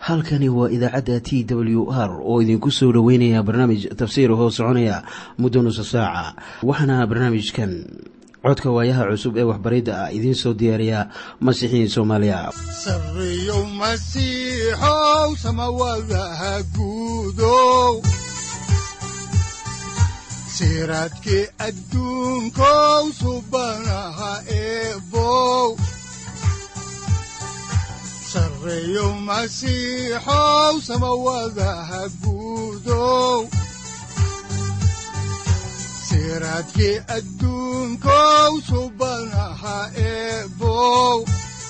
halkani waa idaacadda t w r oo idinku soo dhoweynaya barnaamij tafsiir hoo soconaya muddo nusa saaca waxaana barnaamijkan codka waayaha cusub ee waxbaridda ah idiin soo diyaariya masiixiin soomaaliya sareyow masiixow samawadaha guudow siraadkii adduunkow subanaha eebow sareyow masiixow samawadaha guudow siraadkii adduunkow subanaha eebow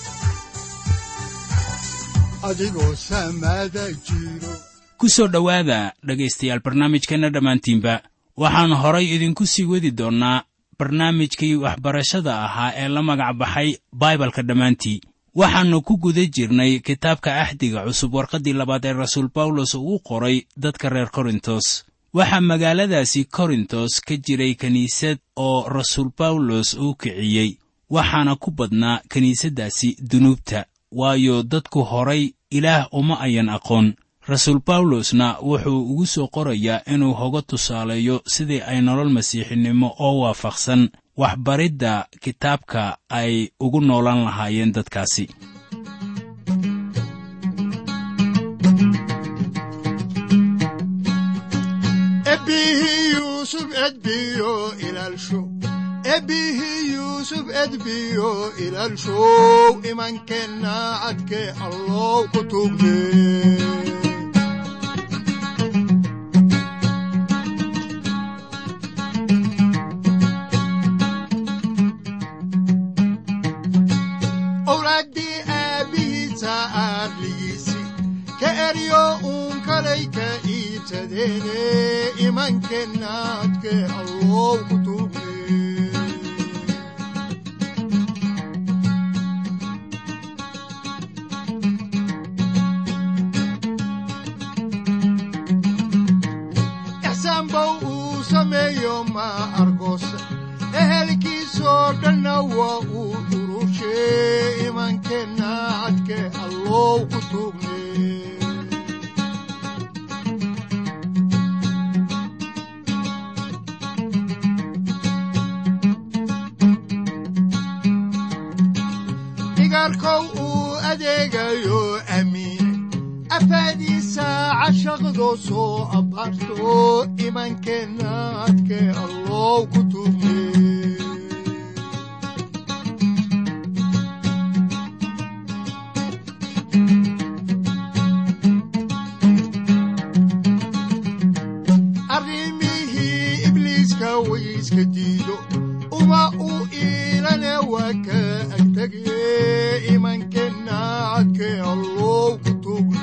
adigoo samada jiro ku soo dhowaada dhegaystayaal barnaamijkeenna dhammaantiinba waxaan horay idinku sii wadi doonnaa barnaamijkii waxbarashada ahaa ee la magac baxay baibalka dhammaantii waxaannu ku guda jirnay kitaabka axdiga cusub warqaddii labaad ee rasuul bawlos uu qoray dadka reer korintos waxaa magaaladaasi korintos ka jiray kiniisad oo rasuul bawlos uu kiciyey waxaana ku badnaa kiniisaddaasi dunuubta waayo dadku horay ilaah uma ayan aqoon rasuul bawlosna wuxuu ugu soo qorayaa inuu hoga tusaaleeyo sidii ay nolol masiixinimo oo waafaqsan waxbaridda kitaabka ay ugu noolaan lahaayeen dadkaasi ebbihii yuusuf edbiyo ilaalsho ebbihii yuusuf edbiyo ilaalshow imankeenna cadkee allow ku tugde owlaaddii aabbihiisa aarligiisi ka eryo uun kalay ka iibsadeene imankeenna cadkee allow ku tugde ixsaanbow uu sameeyo ma argoosa ehelkiisoo dhanna waa uu urushe imankeenna cadkee allow ku tugne digaarkow uu adeegayo amiine afaadiisa cashaqdo soo abbaarto imankeenna cadkee allow ku tugne arrimihii ibliiska wayska diido uma uu iilane waa ka agtege imankeenna cadkee allow ku tugne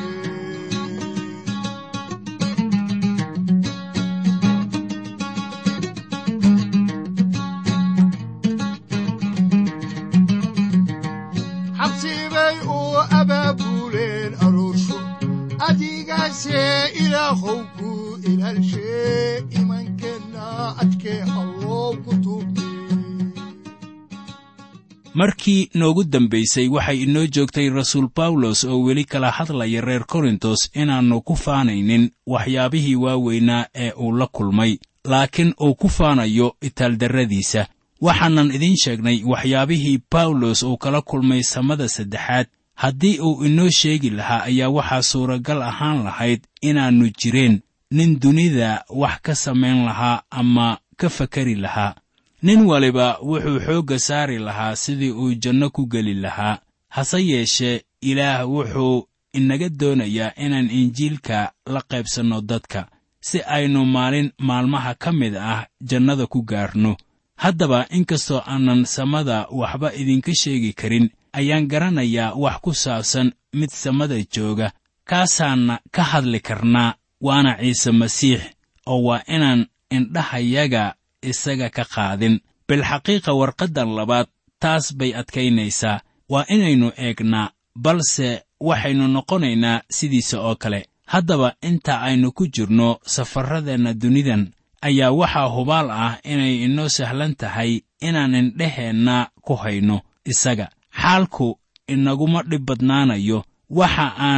xabsibay uu abaabuleen aroosho adigaase ilaahow ku ilaalshe imankeenna cadkee allow ku tugne markii noogu dambaysay waxay inoo joogtay rasuul bawlos oo weli kala hadlaya reer korintos inaannu ku faanaynin waxyaabihii waaweynaa ee uu la kulmay laakiin uu ku faanayo itaaldarradiisa waxaanan idiin sheegnay waxyaabihii bawlos uu kala kulmay samada saddexaad haddii uu inoo sheegi lahaa ayaa waxaa suuragal ahaan lahayd inaannu jireen nin dunida wax ka samayn lahaa ama ka fakari lahaa nin waliba wuxuu xoogga saari lahaa sidii uu janno ku geli lahaa hase yeeshee ilaah wuxuu inaga doonayaa inaan injiilka la qaybsanno dadka si aynu maalin maalmaha ka mid ah jannada ku gaarno haddaba inkastoo aanan samada waxba idinka sheegi karin ayaan garanayaa wax ku saabsan mid samada jooga kaasaanna ka hadli karnaa waana ciise masiix oo waa inaan indhahayaga isaga ka qaadin bilxaqiiqa warqaddan labaad taas bay adkaynaysaa waa inaynu eegnaa balse waxaynu noqonaynaa sidiisa oo kale haddaba inta aynu ku jirno safarradeenna dunidan ayaa waxaa hubaal ah inay inoo sahlan tahay inaan indheheenna ku hayno isaga xaalku inaguma dhib badnaanayo waxa aan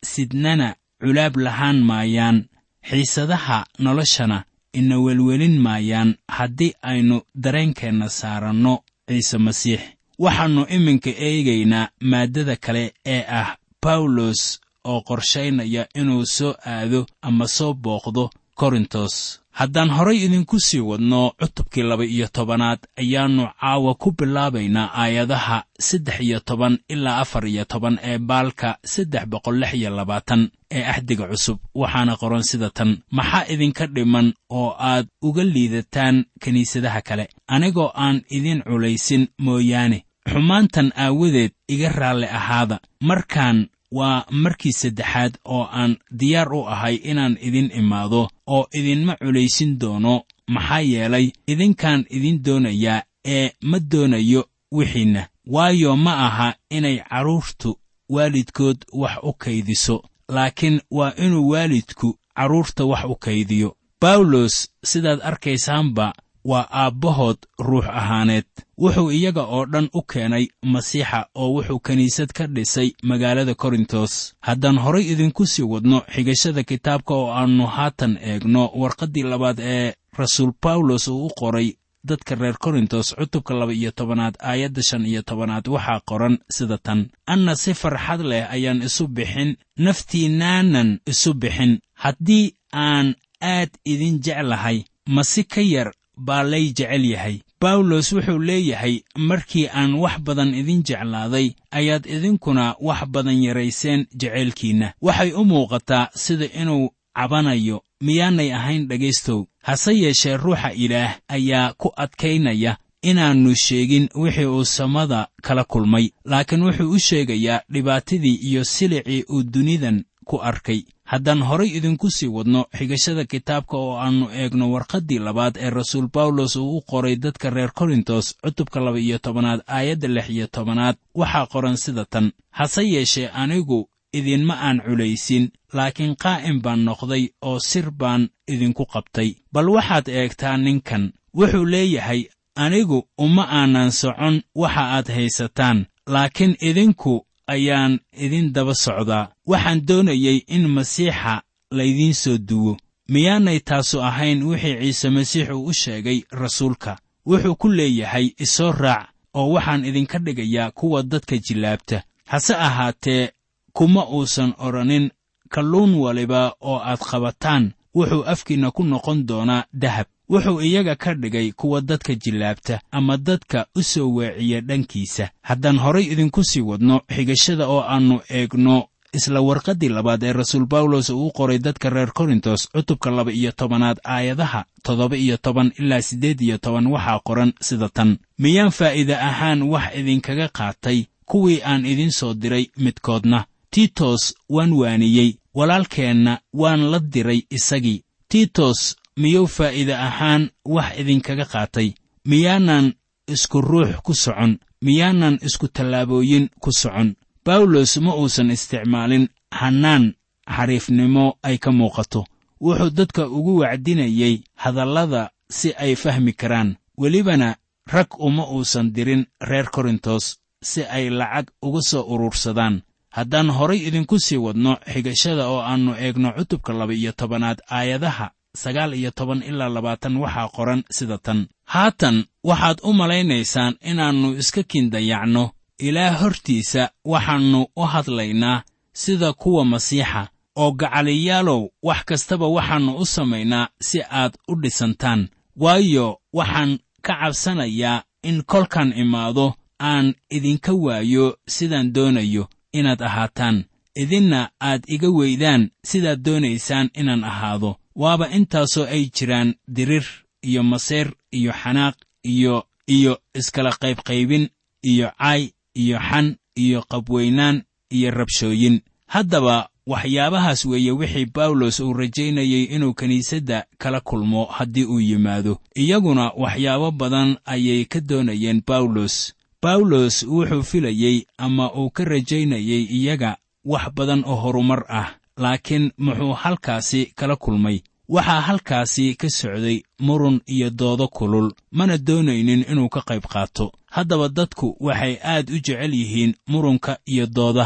sidnana culaab lahaan maayaan xiisadaha noloshana ina welwelin maayaan haddii aynu dareenkeenna saaranno ciise masiix waxaannu iminka eegaynaa maaddada kale ee ah bawlos oo qorshaynaya inuu soo aado ama soo booqdo korintos haddaan horay idinku sii wadno cutubkii laba iyo tobanaad ayaannu caawa ku bilaabaynaa aayadaha saddex iyo toban ilaa afar iyo toban ee baalka saddex boqol lix iyo labaatan ee axdiga cusub waxaana qoran sida tan maxaa idinka dhiman oo aad uga liidataan kiniisadaha kale anigoo aan idin culaysin mooyaane xumaantan aawadeed iga raalli ahaada markaan waa markii saddexaad oo aan diyaar u ahay inaan idin imaado oo idinma culaysin doono maxaa yeelay idinkaan idin doonayaa ee ma doonayo wixiinna waayo ma aha inay carruurtu waalidkood wax u kaydiso laakiin waa inuu waalidku carruurta wax u kaydiyo bawlos sidaad arkaysaanba waa aabbahood ruux ahaaneed wuxuu iyaga oo dhan u keenay masiixa oo wuxuu kiniisad ka dhisay magaalada korintos haddaan horay idinku sii wadno xigashada kitaabka oo aannu haatan eegno warqaddii labaad ee rasuul bawlos uu u qoray dadka reer korintos cutubka laba iyo tobanaad aayadda shan iyo tobanaad waxaa qoran sida tan anna si farxad leh ayaan isu bixin naftiinnaanan isu bixin haddii aan aad idin jeclahay ma si ka yar baa lay jecel yahay bawlos wuxuu leeyahay markii aan wax badan idin jeclaaday ayaad idinkuna wax badan yarayseen jeceylkiinna waxay u muuqataa sida inuu cabanayo miyaanay ahayn dhegaystow hase yeeshee ruuxa ilaah ayaa ku adkaynaya inaannu sheegin wixii uu samada kala kulmay laakiin wuxuu u sheegayaa dhibaatadii iyo silicii uu dunidan ku arkay haddaan horay idinku sii wadno xigashada kitaabka oo aannu eegno warqaddii labaad ee rasuul bawlos uu u qoray dadka reer korintos cutubka laba iyo tobanaad aayadda lix iyo tobanaad waxaa qoran sida tan hase yeeshee anigu idinma aan culaysin laakiin qaa'im baan noqday oo sir baan idinku qabtay bal waxaad eegtaa ninkan wuxuu leeyahay anigu uma aanan socon waxa aad haysataan laakiin idinku ayaan idin daba socdaa waxaan doonayay in masiixa laydiin soo duwo miyaanay taasu ahayn wixii ciise masiix uu u sheegay rasuulka wuxuu ku leeyahay isoo raac oo waxaan idinka dhigayaa kuwa dadka jillaabta hase ahaatee kuma uusan odhanin kalluun waliba oo aad qabataan wuxuu afkiinna ku noqon doonaa dahab wuxuu iyaga ka dhigay kuwa dadka jillaabta ama dadka u soo weeciya dhankiisa haddaan horay idinku sii wadno xigashada oo aannu eegno isla warqaddii labaad ee rasuul bawlos uu u qoray dadka reer korintos cutubka laba iyo tobanaad aayadaha toddoba iyo toban ilaa siddeed iyo toban waxaa qoran sida tan miyaan faa'iide ahaan wax idinkaga qaatay kuwii aan idin soo diray midkoodna tiitos waan waaniyey walaalkeenna waan la diray isagii tiitos miyuu faa'iide ahaan wax idinkaga qaatay miyaanan isku ruux ku socon miyaanan isku tallaabooyin ku socon bawlos ma uusan isticmaalin hannaan xariifnimo ay ka muuqato wuxuu dadka ugu wacdinayey hadallada si ay fahmi karaan welibana rag uma uusan dirin reer korintos si ay lacag uga soo urursadaan haddaan horay idinku sii wadno xigashada oo aannu eegno cutubka laba iyo tobanaad aayadaha sagaal iyo toban ilaa labaatan waxaa qoran sida tan haatan waxaad u malaynaysaan inaannu iska kindayacno ilaah hortiisa waxaannu u hadlaynaa sida kuwa masiixa oo gacaliyaalow wax kastaba waxaannu u samaynaa si aad u dhisantaan waayo waxaan ka cabsanayaa in kolkan imaado aan idinka waayo sidaan doonayo inaad ahaataan idinna aad iga weydaan sidaad doonaysaan inaan ahaado waaba intaasoo ay jiraan dirir iyo maseer iyo xanaaq iyo iyo iskala qaybqaybin iyo caay iyo xan iyo qabweynaan iyo rabshooyin haddaba waxyaabahaas weeye wixii bawlos uu rajaynayey inuu kiniisadda kala kulmo haddii uu yimaado iyaguna waxyaabo badan ayay ka doonayeen bawlos bawlos wuxuu filayey ama uu ka rajaynayey iyaga wax badan oo horumar ah laakiin muxuu halkaasi kala kulmay waxaa halkaasi ka socday murun iyo doodo kulul mana doonaynin inuu ka qayb qaato haddaba dadku waxay aad u jecel yihiin murunka iyo doodaha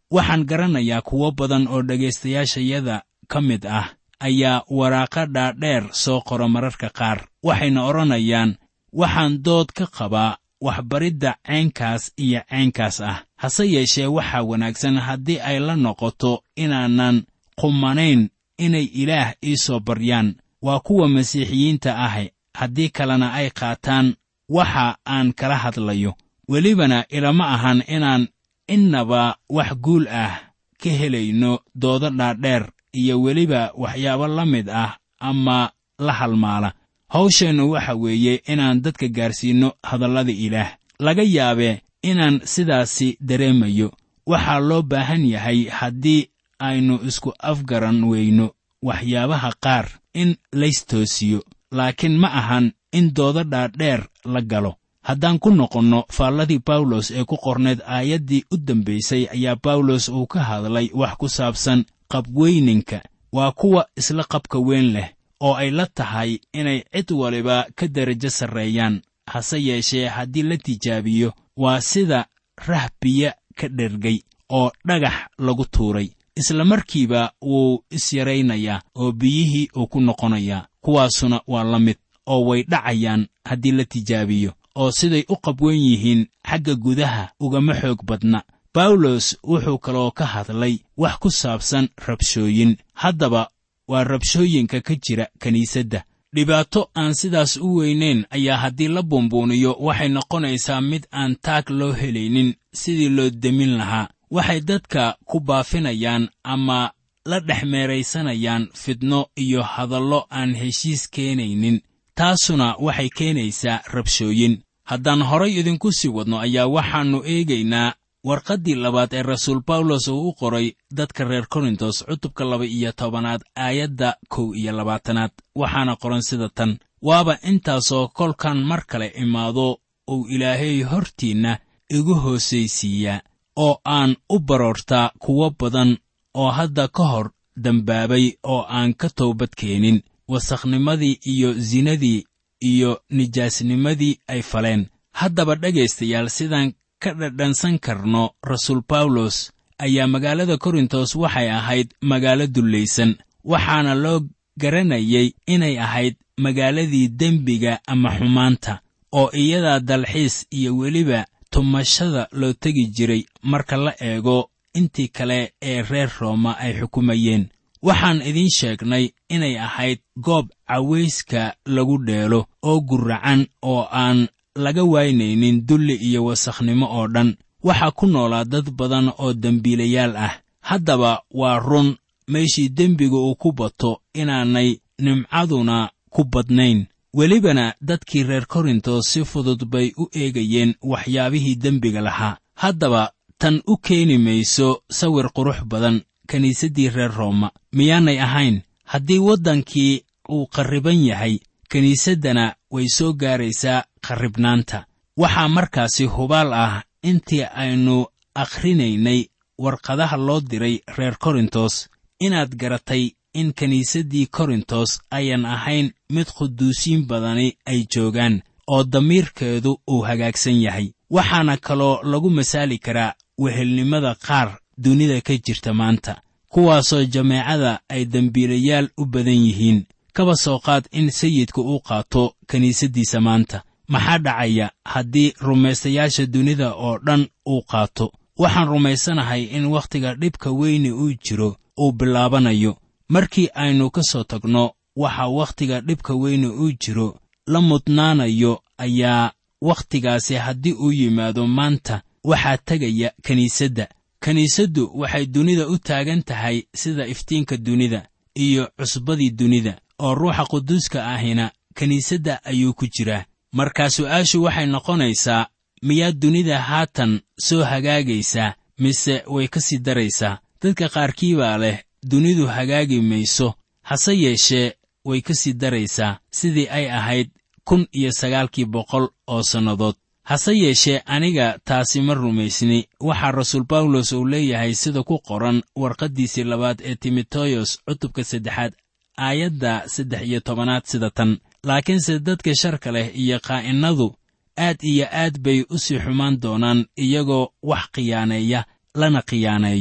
waxaan garanayaa kuwo badan oo dhegaystayaashayada ka mid ah ayaa waraaqo dhaadheer soo qora mararka qaar waxayna odhanayaan waxaan dood ka qabaa waxbaridda caynkaas iyo caynkaas ah hase yeeshee waxaa wanaagsan haddii ay la noqoto inaanan qumanayn inay ilaah ii soo baryaan waa kuwa masiixiyiinta ahi haddii kalena ay qaataan waxa aan kala hadlayo welibana ilama ahan inaan innaba wax guul ah ka helayno doodo dhaadheer iyo weliba waxyaabo la mid ah ama la halmaala hawsheennu waxa weeye inaan dadka gaarsiinno hadallada ilaah laga yaabee inaan sidaasi dareemayo waxaa loo baahan yahay haddii aynu isku afgaran weyno waxyaabaha qaar in laystoosiyo laakiin ma ahan in doodo dhaadheer la galo haddaan ku noqonno faalladii bawlos ee ku qornayd aayaddii u dambaysay ayaa bawlos uu ka hadlay wax ku saabsan qabweyninka waa kuwa isla qabka weyn leh oo ay la tahay inay cid waliba ka derajo sarreeyaan hase yeeshee haddii la tijaabiyo waa sida rah biyo ka dhergay oo dhagax lagu tuuray isla markiiba wuu isyaraynayaa oo biyihii uu ku noqonayaa kuwaasuna waa la mid oo way dhacayaan haddii la tijaabiyo oo siday u qabwan yihiin xagga gudaha ugama xoog badna bawlos wuxuu kaloo ka hadlay wax ku saabsan rabshooyin haddaba waa rabshooyinka ka jira kiniisadda dhibaato aan sidaas u weynayn ayaa haddii la buunbuuniyo waxay noqonaysaa mid aan taag loo helaynin sidii loo demin lahaa waxay dadka ku baafinayaan ama la dhex meeraysanayaan fidno iyo hadallo aan heshiis keenaynin taasuna waxay keenaysaa rabshooyin haddaan horay idinku sii wadno ayaa waxaannu eegaynaa warqaddii labaad ee rasuul bawlos uu u qoray dadka reer korintos cutubka laba iyo tobanaad aayadda kow iyo labaatanaad waxaana qoran sida tan waaba intaasoo kolkan mar kale imaado uu ilaahay hortiinna igu hoosaysiiyaa oo aan u baroortaa kuwo badan oo hadda ka hor dembaabay oo aan ka toobad keenin wasakhnimadii iyo sinadii iyo nijaasnimadii ay faleen haddaba dhegaystayaal sidaan ka dhadhansan karno rasuul bawlos ayaa magaalada korintos waxay ahayd magaalo dullaysan waxaana loo garanayay inay ahayd magaaladii dembiga ama xumaanta oo iyadaa dalxiis iyo weliba tumashada loo tegi jiray marka la eego intii kale ee reer rooma ay xukumayeen waxaan idiin sheegnay inay ahayd goob cawayska lagu dheelo oo gurracan oo aan laga waynaynin dulli iyo wasakhnimo oo dhan waxaa ku noolaa dad badan oo dembiilayaal ah haddaba waa run meeshii dembiga uu ku bato inaanay nimcaduna ku badnayn welibana dadkii reer korintos si fudud bay u eegayeen waxyaabihii dembiga lahaa haddaba tan u keeni mayso sawir qurux badan kiniisaddii reer rooma miyaanay ahayn haddii waddankii uu qarriban yahay kiniisaddana way soo gaaraysaa qarribnaanta waxaa markaasi hubaal ah intii aynu akhrinaynay warqadaha loo diray reer korintos inaad garatay in kiniisaddii korintos ayan ahayn mid quduusiin badani ay joogaan oo damiirkeedu uu hagaagsan yahay waxaana kaloo lagu masaali karaa wehelnimada qaar dunida ka jirta maanta kuwaasoo jameecada ay dembiilayaal u badan yihiin kaba soo qaad in sayidka uu qaato kiniisaddiisa maanta maxaa dhacaya haddii rumaystayaasha dunida oo dhan uu qaato waxaan rumaysanahay in wakhtiga dhibka weyni uu jiro uu bilaabanayo markii aynu ka soo tagno waxa wakhtiga dhibka weyni uu jiro la mudnaanayo ayaa wakhtigaasi haddii uu yimaado maanta waxaa tegaya kiniisadda kiniisaddu waxay dunida u taagan tahay sida iftiinka dunida iyo cusbadii dunida oo ruuxa quduuska ahina kiniisadda ayuu ku jiraa markaa su'aashu waxay noqonaysaa miyaa dunida haatan soo hagaagaysaa mise way ka sii daraysaa dadka qaarkii baa leh dunidu hagaagi mayso hase yeeshee way ka sii daraysaa sidii ay ahayd kun iyo sagaalkii boqol oo sannadood hase yeeshee aniga taasi ma rumaysni waxaa rasuul bawlos uu leeyahay sida ku qoran warqaddiisii labaad ee timoteyos cutubka saddexaad aayadda saddex iyo tobanaad sida tan laakiinse dadka sharka leh iyo qaa'innadu aad iyo aad bay u sii xumaan doonaan iyagoo wax khiyaaneeya lana khiyaaneeyo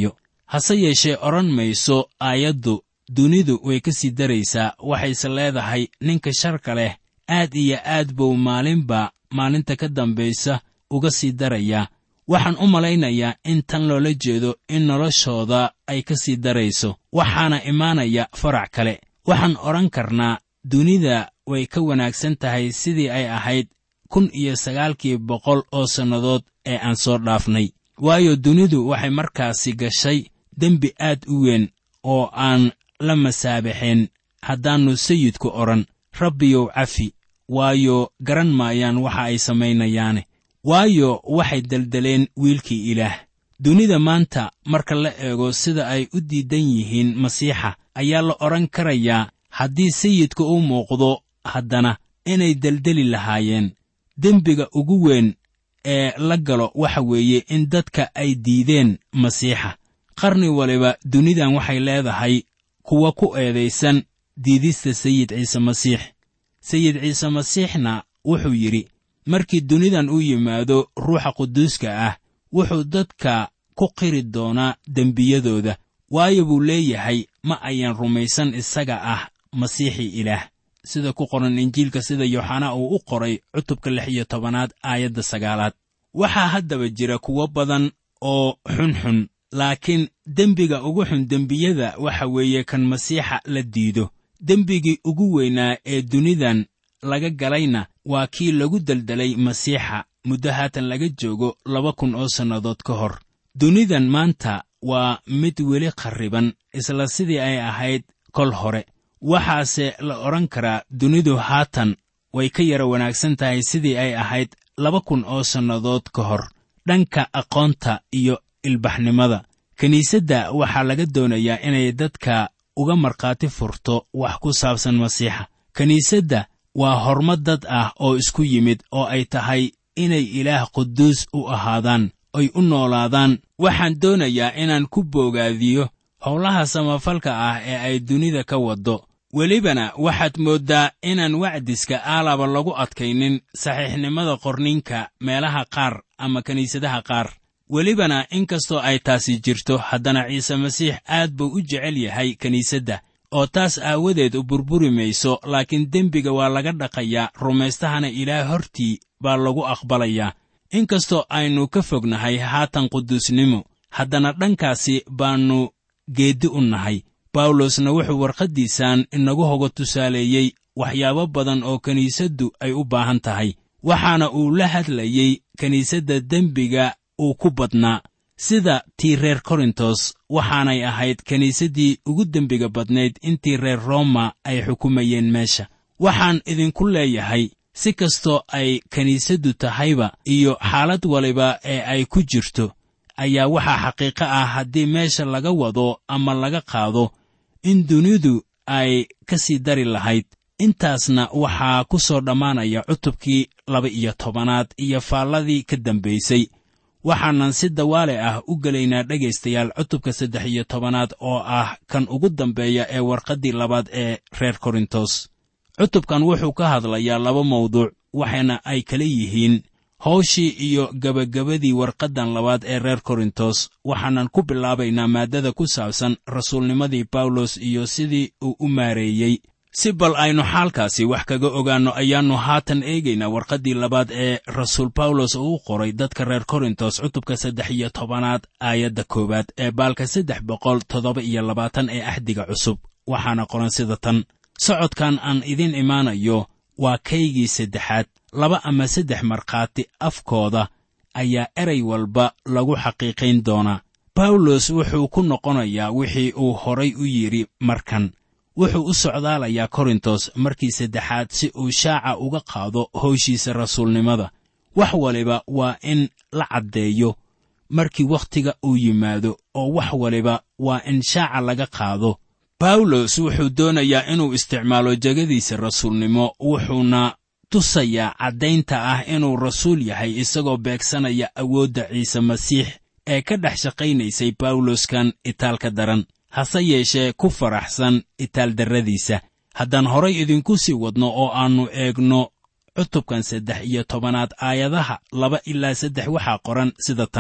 hase yeeshee odhan mayso aayaddu dunidu way ka sii daraysaa waxayse leedahay ninka sharka leh aad iyo aad buu maalinba maalinta ka dambaysa uga sii darayaa waxaan u malaynayaa in tan loola jeedo in noloshooda ay ka sii darayso waxaana imaanaya farac kale waxaan odhan karnaa dunida way ka wanaagsan tahay sidii ay ahayd kun iyo sagaalkii boqol oo sannadood ee aan soo dhaafnay waayo dunidu waxay markaasi gashay dembi aad u weyn oo aan la masaabixin haddaannu sayidku odhan rabbiyow cafi waayo garan maayaan waxa ay samaynayaane waayo waxay deldeleen wiilkii ilaah dunida maanta marka la eego sida ay u diidan yihiin masiixa ayaa la odhan karayaa haddii sayidka u muuqdo haddana inay deldeli lahaayeen dembiga ugu weyn ee la galo waxa weeye in dadka ay diideen masiixa qarni waliba dunidan waxay leedahay kuwa ku eedaysan diidista sayid ciise masiix sayid ciise masiixna wuxuu yidhi markii dunidan u yimaado ruuxa quduuska ah wuxuu dadka ku qiri doonaa dembiyadooda waayo buu leeyahay ma ayan rumaysan isaga ah masiixii ilaah sida ku qoran injiilka sida yooxanaa uu u qoray cutubka lix iyo tobanaad aayadda sagaalaad waxaa haddaba jira kuwo badan oo xunxun laakiin dembiga ugu xun dembiyada waxa weeye kan masiixa la diido dembigii ugu weynaa ee dunidan laga galayna waa kii lagu deldelay masiixa muddo haatan laga joogo laba kun oo sannadood ka hor dunidan maanta waa mid weli kharriban isla sidii ay ahayd kol hore waxaase la odhan karaa dunidu haatan way ka yara wanaagsan tahay sidii ay ahayd laba kun oo sannadood ka hor dhanka aqoonta iyo ilbaxnimada kiniisadda waxaa laga doonayaa inay dadka uga markhaati furto wax ku saabsan masiixa kiniisadda waa horma dad ah oo isku yimid oo ay tahay inay ilaah quduus u ahaadaan ay u noolaadaan waxaan doonayaa inaan ku boogaadiyo howlaha samafalka ah ee ay dunida ka waddo welibana waxaad mooddaa inaan wacdiska aalaba lagu adkaynin saxiixnimada qorninka meelaha qaar ama kiniisadaha qaar welibana inkastoo ay taasi jirto haddana ciise masiix aad buu u jecel yahay kiniisadda oo taas aawadeed u burburi mayso laakiin dembiga waa laga dhaqayaa rumaystahana ilaah hortii baa lagu aqbalayaa inkastoo aynu ka fognahay haatan quduusnimo haddana dhankaasi baannu geeddi u nahay bawlosna wuxuu warqaddiisan inagu hoga tusaaleeyey waxyaabo badan oo kiniisaddu ay u baahan tahay waxaana uu la hadlayey kiniisadda dembiga uu ku badnaa sida tii reer korintos waxaanay ahayd kiniisaddii ugu dembiga badnayd intii reer roma ay xukumayeen meesha waxaan idinku leeyahay si kastoo ay kiniisaddu tahayba iyo xaalad waliba ee ay ku jirto ayaa waxaa xaqiiqo ah haddii meesha laga wado ama laga qaado in dunidu ay ka sii dari lahayd intaasna waxaa ku soo dhammaanaya cutubkii laba iyo tobanaad iyo faalladii ka dambaysay waxaanan si dawaale ah u gelaynaa dhegaystayaal cutubka saddex iyo tobanaad oo ah kan ugu dambeeya ee warqaddii labaad ee reer korintos cutubkan wuxuu ka hadlayaa laba mawduuc waxaana ay kala yihiin hawshii iyo gebagabadii warqaddan labaad ee reer korintos waxaanan ku bilaabaynaa maaddada ku saabsan rasuulnimadii bawlos iyo sidii uu u maareeyey si bal aynu xaalkaasi wax kaga ogaanno ayaannu haatan eegaynaa warqaddii labaad ee rasuul bawlos uu u qoray dadka reer korintos cutubka saddex iyo tobanaad aayadda koowaad ee baalka saddex boqol toddoba iyo labaatan ee axdiga cusub waxaana qoran sida tan socodkan aan idiin imaanayo waa kaygii saddexaad laba ama saddex markhaati afkooda ayaa eray walba lagu xaqiiqayn doonaa bawlos wuxuu ku noqonayaa wixii uu horay u yidhi markan wuxuu u socdaalayaa korintos markii saddexaad si uu shaaca uga qaado howshiisa rasuulnimada wax waliba waa in la caddeeyo markii wakhtiga uu yimaado oo wax waliba waa in shaaca laga qaado bawlos wuxuu doonayaa inuu isticmaalo jegadiisa rasuulnimo wuxuuna tusayaa caddaynta ah inuu rasuul yahay isagoo beegsanaya awoodda ciise masiix ee ka dhex shaqaynaysay bawloskan itaalka daran hase yeeshee ku faraxsan itaaldarradiisa haddaan horay idinku sii wadno oo aannu eegno cutubkan saddex iyo tobanaad aayadaha laba ilaa saddex waxaa qoran sida tan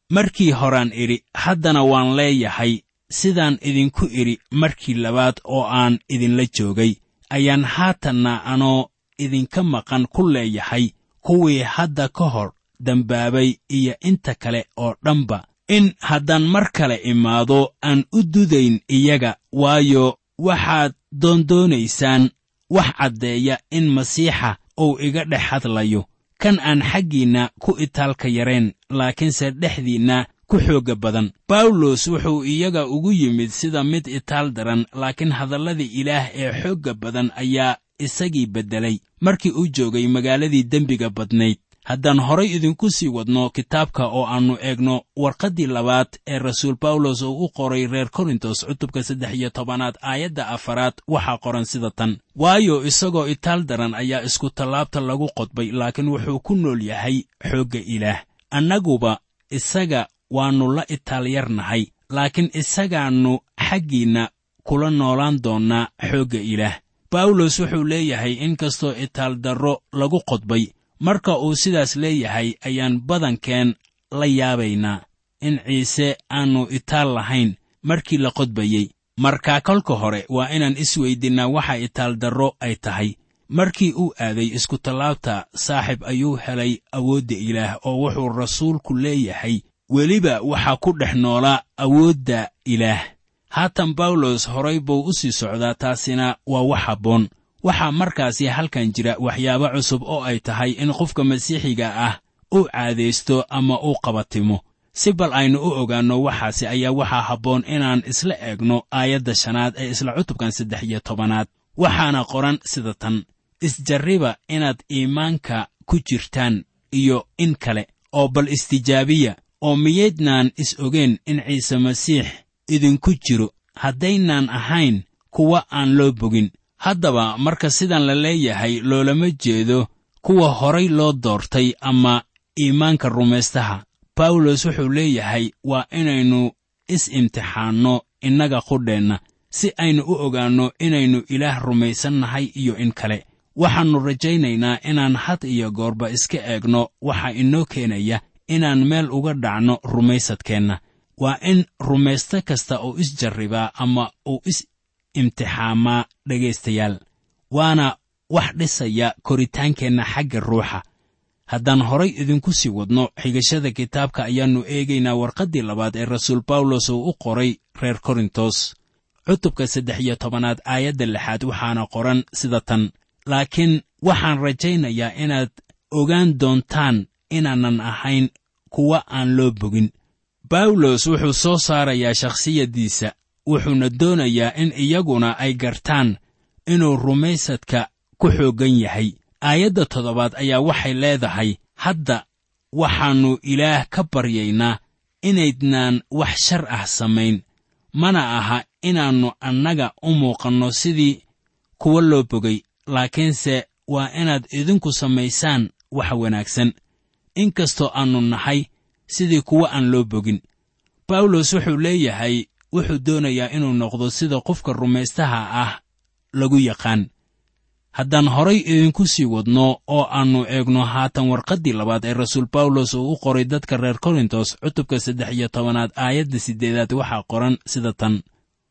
markii horaan idhi haddana waan leeyahay sidaan idinku idhi markii labaad oo aan idinla joogay ayaan haatanna anoo idinka maqan ku leeyahay kuwii hadda ka hor dembaabay iyo inta kale oo dhanba in haddaan mar kale imaado aan u dudayn iyaga waayo waxaad doondoonaysaan wax caddeeya in masiixa uu iga dhex hadlayo kan aan xaggiinna ku itaalka yarayn laakiinse dhexdiinna ku xoogga badan bawlos wuxuu iyaga ugu yimid sida mid itaal daran laakiin hadalladii ilaah ee xoogga badan ayaa isagii beddelay markii uu joogay magaaladii dembiga badnayd haddaan horay idinku sii wadno kitaabka oo aannu eegno warqaddii labaad ee rasuul bawlos uu u qoray reer korintos cutubka saddex iyo tobanaad aayadda afaraad waxaa qoran sida tan waayo isagoo itaal daran ayaa isku tallaabta lagu qodbay laakiin wuxuu ku nool yahay xoogga ilaah annaguba isaga waannu la itaal yarnahay laakiin isagaannu xaggiinna kula noolaan doonnaa xoogga ilaah bawlos wuxuu leeyahay in kastoo itaal darro lagu qodbay marka uu sidaas leeyahay ayaan badankeen la yaabaynaa in ciise aannu itaal lahayn markii la qodbayey markaa kolka hore waa inaan isweydinnaa waxa itaal darro ay tahay markii uu aaday iskutallaabta saaxib ayuu helay awoodda ilaah oo wuxuu rasuulku leeyahay weliba waxaa ku dhex noolaa awoodda ilaah haatan bawlos horay buu u sii socdaa taasina waa wax habboon waxaa markaasi halkan jira waxyaabo cusub oo ay tahay in qofka masiixiga ah uu caadaysto ama uu qabatimo si bal aynu u ogaanno waxaasi ayaa waxaa habboon inaan isla eegno aayadda shanaad ee isla cutubkan saddex iyo tobanaad waxaana qoran sida tan isjarriba inaad iimaanka ku jirtaan iyo in kale oo bal istijaabiya oo miyaydnaan is ogeen in ciise masiix idinku jiro haddaynaan ahayn kuwa aan loo bogin haddaba marka sidan la leeyahay loolama jeedo kuwa horay loo doortay ama iimaanka rumaystaha bawlos wuxuu leeyahay waa inaynu is-imtixaanno innaga qudheenna si aynu u ogaanno inaynu ilaah rumaysannahay iyo in kale waxaannu rajaynaynaa inaan had iyo goorba iska eegno waxa inoo keenaya inaan meel uga dhacno rumaysadkeenna waa in rumaysto kasta uu isjarribaa ama uu is imtixaamaa dhegaystayaal waana wax dhisaya koritaankeenna xagga ruuxa haddaan horay idinku sii wadno xigashada kitaabka ayaannu eegaynaa warqaddii labaad ee rasuul bawlos uu u qoray reer korintos cutubka saddex iyo tobanaad aayadda lixaad waxaana qoran sida tan laakiin waxaan rajaynayaa inaad ogaan doontaan inaanan ahayn kuwa aan loo bogin bawlos wuxuu soo saarayaa shakhsiyaddiisa wuxuuna doonayaa in iyaguna ay gartaan inuu rumaysadka ku xooggan yahay aayadda toddobaad ayaa waxay leedahay hadda waxaannu ilaah ka baryaynaa inaydnaan wax shar ah samayn mana aha inaannu annaga u muuqanno sidii kuwa loo bogay laakiinse waa inaad idinku samaysaan wax wanaagsan in kastoo aannu nahay sidii kuwa aan loo bogin bawlos wuxuu leeyahay wuxuu doonayaa inuu noqdo sida qofka rumaystaha ah lagu yaqaan haddaan horay idinku sii wadno oo aannu eegno haatan warqaddii labaad ee rasuul bawlos uu u qoray dadka reer korintos cutubka saddex iyo tobanaad aayadda siddeedaad waxaa qoran sida tan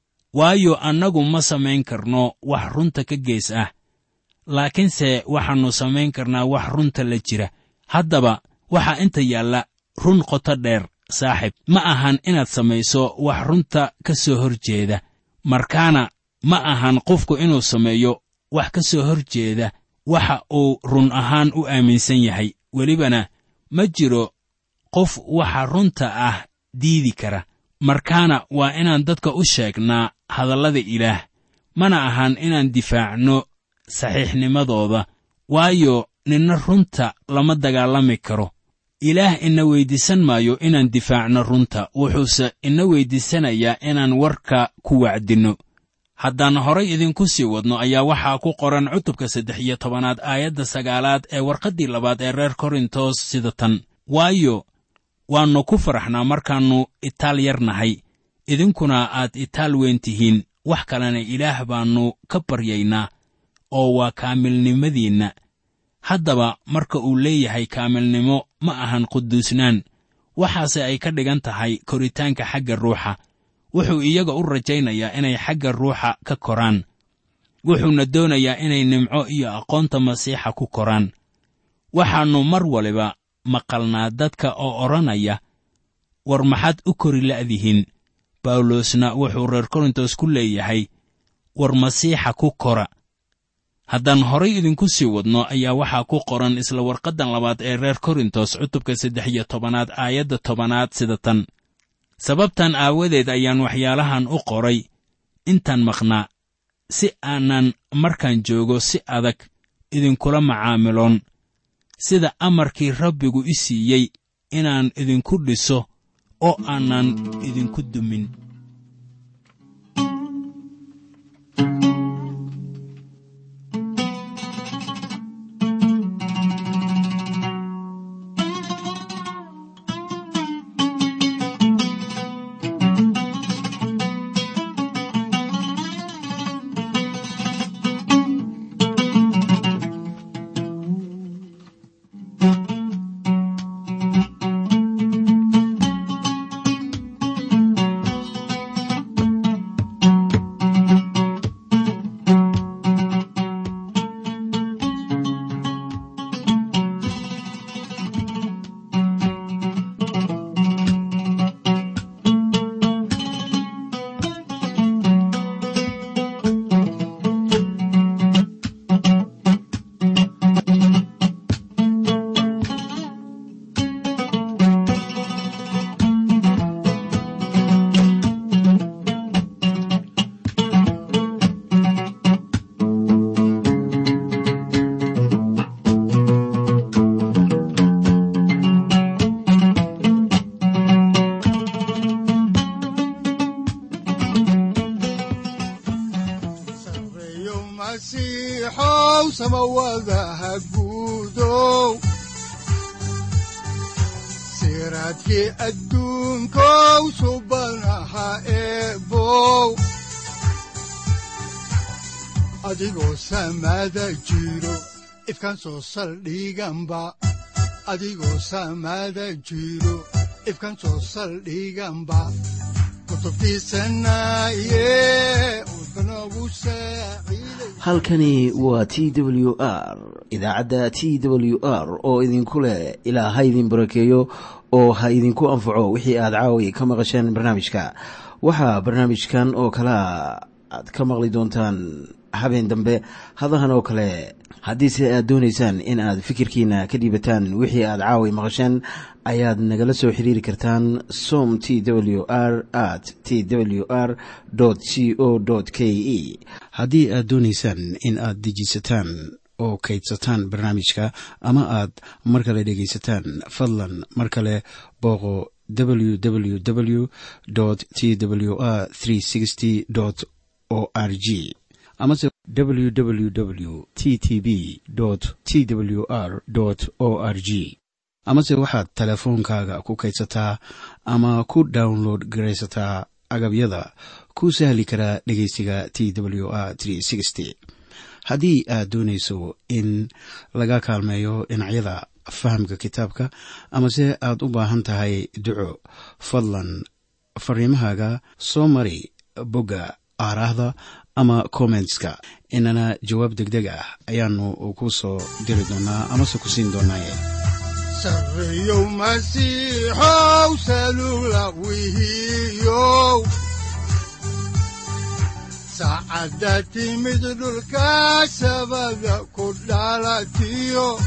waayo annagu ma samayn karno wax runta ka gees ah laakiinse waxaannu samayn karnaa wax runta la jira haddaba waxaa inta yaalla run qoto dheer saaxib ma ahan inaad samayso wax runta ka soo hor jeeda markaana ma ahan qofku inuu sameeyo wax ka soo hor jeeda waxa uu run ahaan u aaminsan yahay welibana ma jiro qof waxa runta ah diidi kara markaana waa inaan dadka u sheegnaa hadallada ilaah mana ahan inaan difaacno saxiixnimadooda waayo ninna runta lama dagaalami karo ilaah ina weyddiisan maayo inaan difaacno runta wuxuuse ina weyddiisanayaa inaan warka ku wacdinno haddaan horay idinku sii wadno ayaa waxaa ku qoran cutubka saddex iyo tobanaad aayadda sagaalaad ee warqaddii labaad ee reer korintos sida tan waayo waannu ku faraxnaa markaannu itaal yar nahay idinkuna aad itaal weyn tihiin wax kalena ilaah baannu ka baryaynaa oo waa kaamilnimadiinna haddaba marka uu leeyahay kaamilnimo ma ahan quduusnaan waxaase ay ka dhigan tahay koritaanka xagga ruuxa wuxuu iyaga u rajaynayaa inay xagga ruuxa ka koraan wuxuuna doonayaa inay nimco iyo aqoonta masiixa ku koraan waxaannu mar waliba maqalnaa dadka oo odhanaya war maxaad u kori la'dihiin bawlosna wuxuu reer korintos ku leeyahay war masiixa ku kora haddaan horay idinku sii wadno ayaa waxaa ku qoran isla warqaddan labaad ee reer korintos cutubka saddex iyo tobanaad aayadda tobanaad sida tan sababtan aawadeed ayaan waxyaalahan u qoray intaan maqnaa si aanan markaan joogo si adag idinkula macaamiloon sida amarkii rabbigu i siiyey inaan idinku dhiso oo aanan idinku dumin sareeyo masiixow samawadaha guudow siraadkii adduunkow subanaha eebow adigoo samada jiro ifkaan soo saldhiganba adigoo samada jiro ifkaan soo saldhiganba kutubtiisanaye udbanogu saaciiday halkani waa t w r idaacadda t w r oo idinku leh ilaa ha idin barakeeyo oo ha idinku anfaco wixii aad caawi ka maqasheen barnaamijka waxaa barnaamijkan oo kalea aad ka maqli doontaan habeen dambe hadahan oo kale haddiise aad doonaysaan in aad fikirkiina ka dhiibataan wixii aad caawi maqasheen ayaad nagala soo xiriiri kartaan som t w r at t w r c o k e haddii aad doonaysaan in aad dejiisataan oo kaydsataan barnaamijka ama aad mar kale dhegaysataan fadlan mar kale booqo www t w r o r g amase www t t b t w r o r g amase waxaad teleefoonkaaga ku kaydsataa ama ku download garaysataa agabyada ku sahli karaa dhegeysiga t w r haddii aad doonayso in laga kaalmeeyo dhinacyada fahamka kitaabka amase aad u baahan tahay duco fadlan fariimahaaga soo mari bogga aaraahda ama kommentska inana jawaab degdeg ah ayaanu ku soo diri doonaa amase ku siin doonaaye sareeyow masiixow salula wihiyow saacadda timid dhulka sabada ku dhalatiyo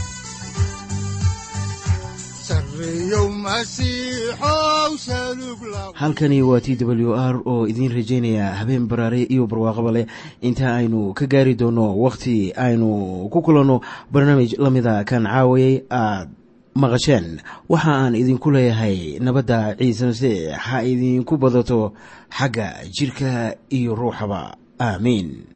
sareeyow masiixow salug la halkani waa t w r oo idiin rajaynaya habeen baraare iyo barwaaqaba leh inta aynu ka gaari doono wakhti aynu ku kulanno barnaamij la mida kan caawayay aad maqasheen waxa aan idinku leeyahay nabadda ciise masiix ha idinku badato xagga jidhka iyo ruuxaba aamiin